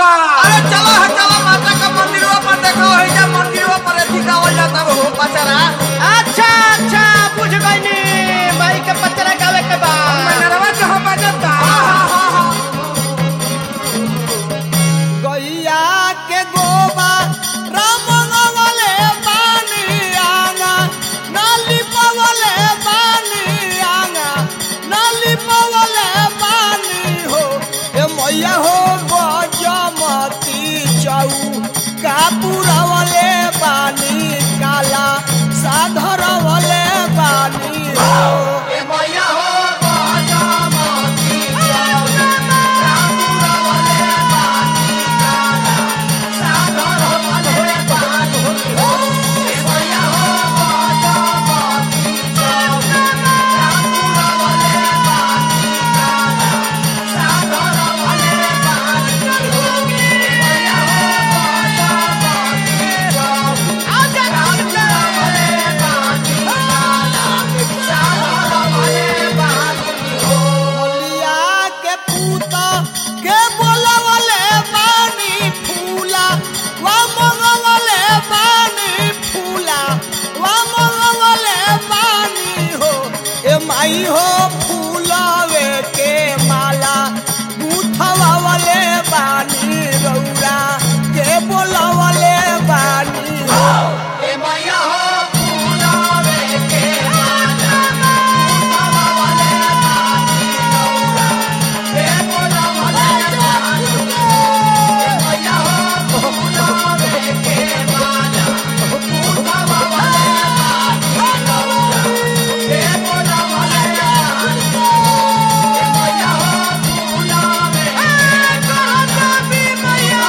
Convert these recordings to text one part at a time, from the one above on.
बा अरे चलो है चलो माता का मंदिरों पर देखो है जा मंदिरों पर एथी गावल जाता हो पचरा अच्छा अच्छा बुझ गईनी भाई के पचरा गावे के बा मनरवा जहाँ बजता गैया के गोबा राम नवले पानी आंगा नाली पवले पानी आंगा नाली पवले पानी हो ए मैया हो गजमती चौ कापुरवले पानी काला साधरवले पानी हो ए मैया हो गजमती मलिया के पूता के बोलवले पानी फूला वा मंगवले पानी फूला वा मंगवले पानी हो ए माई हो फूलवे के माला गुथवावले पानी रौरा के बोलवले पानी हो ए मैया हो फूलावे के माला ए बोलावले पानी ए मैया हो फूलावे के माला फूलावले पानी ए बोलावले पानी ए मैया हो फूलावे कहता भी मैया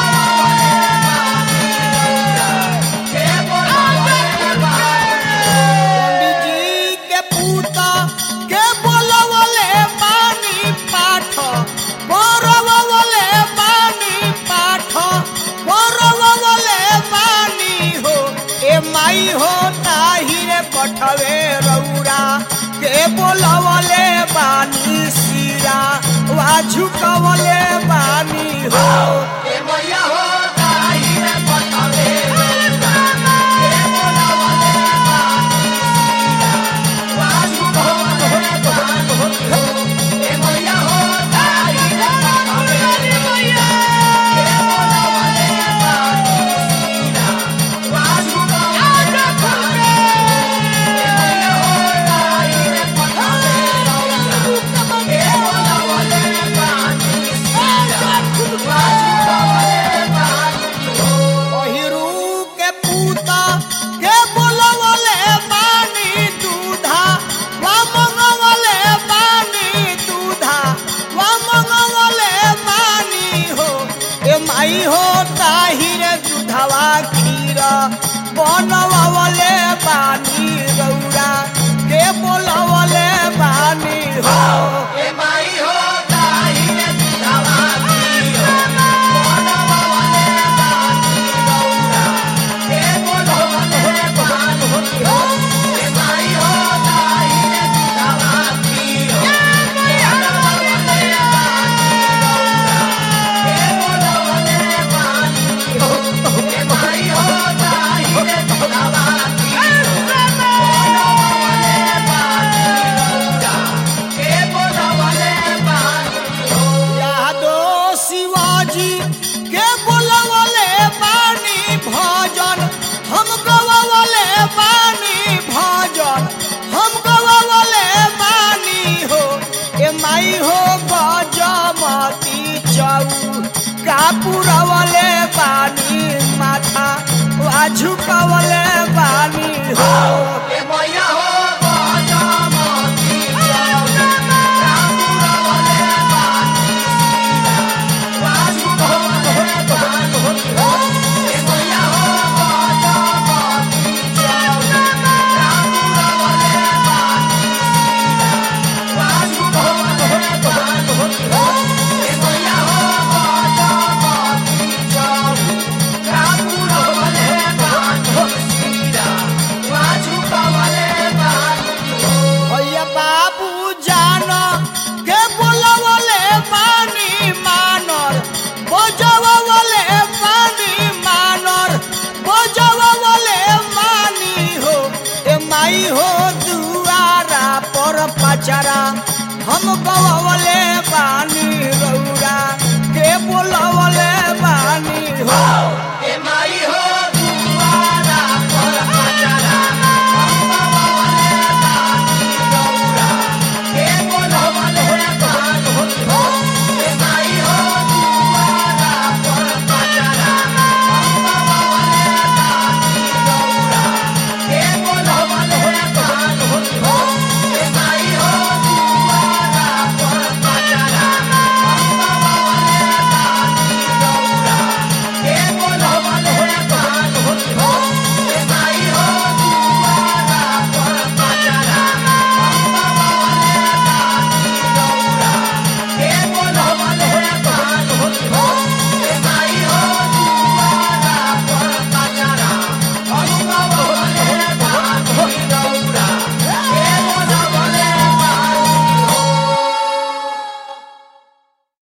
ए बोलावले पानी पंडित जी के पूता के बोलवले पानी पाठ बोरवले पानी पाठ बोरवले पानी हो ए माई हो ताहिरे पठवे रौरा के बोलवले पानी सिरा वा झुकवले पानी हो ए मैया हो ताई रे पटवे ए बोलावले पानी सीरा वाजू भवले पानी ए मैया हो ताई रे पटवे ए बोलावले पानी सीरा वाजू भवले पानी ए मैया हो ताई रे पटवे ए बोलावले पानी सीरा वाजू भवले पानी ओहिरू के पूता के बोलवले पानी दूधा वा मंगवले पानी दूधा वा मंगवले पानी हो ए माई हो ताहिरे दूधवा खीर बनवले पानी रौरा के बोलवले पानी हो